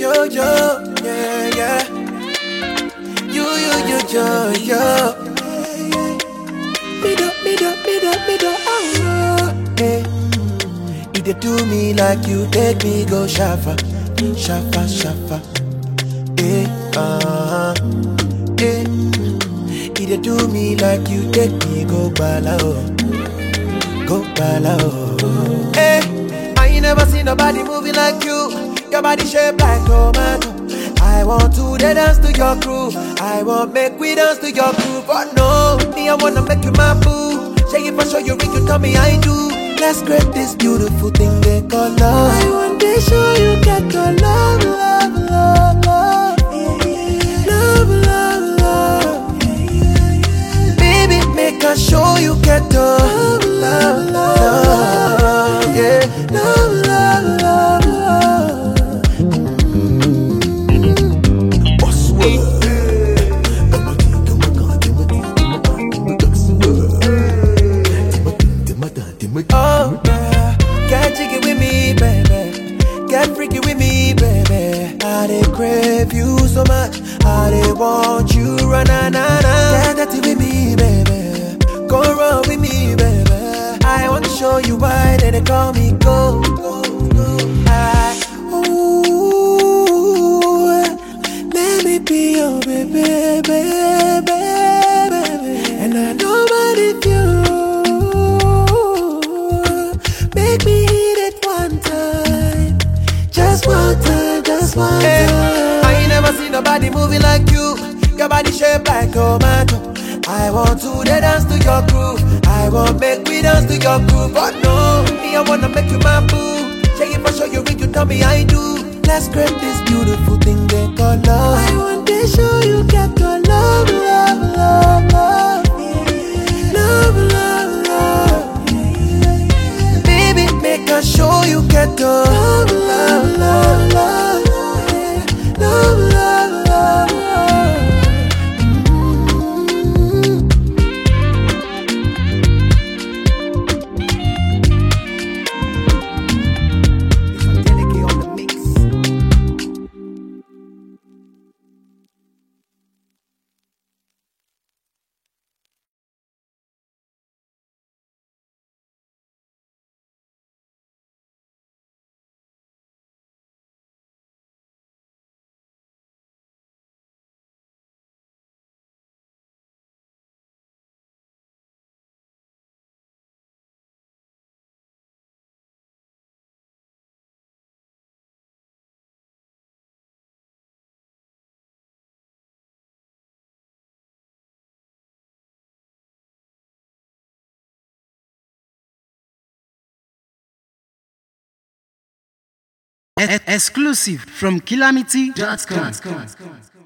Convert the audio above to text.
yo, yo, yeah, yeah. You, you, you, yo, yo. Me do, me do, me do, me do, oh, hey. You dey do me like you take me go shafa, shafa, shafa. Hey, uh-huh. Hey. You dey do me like you take me go bala, oh. Go bala, oh. Hey, I ain't never seen nobody moving like you. Your body shaped like tomato. I want to dey dance to your groove. I want make we dance to your groove. But no, me I wanna make you my boo. Shake it for sure you ring, you tell me I do. Let's create this beautiful thing they call love. I want to show you get your love, love, love, love. Love, love, love. Baby, make I show you get the love, love, love. Yeah, love, love, love, love. Oh, yeah. Get jiggy with me, baby. Get freaky with me, baby. I dey crave you so much. I dey want you, run na na na. Get dirty with me, baby. Go run with me, baby. I want to show you why they dey call me go. go, go. I, ooh, let me be your baby, baby, baby. And I know what if you make me hit it one time, just one time, just one time. I ain't never seen nobody moving like you. Your body shaped like tomato. I want to dey dance to your groove. I want make we dance to your groove. But no, me I wanna make you my boo. Shake it for sure you ring, you tell me I do. Let's create this beautiful thing they call love. I want to show you get your love, love, love, love. Love, love, love. Baby, make I show you get the love, love, love, love. Love, love, love, love. It's Angelique on the mix. E- exclusive from calamity.com.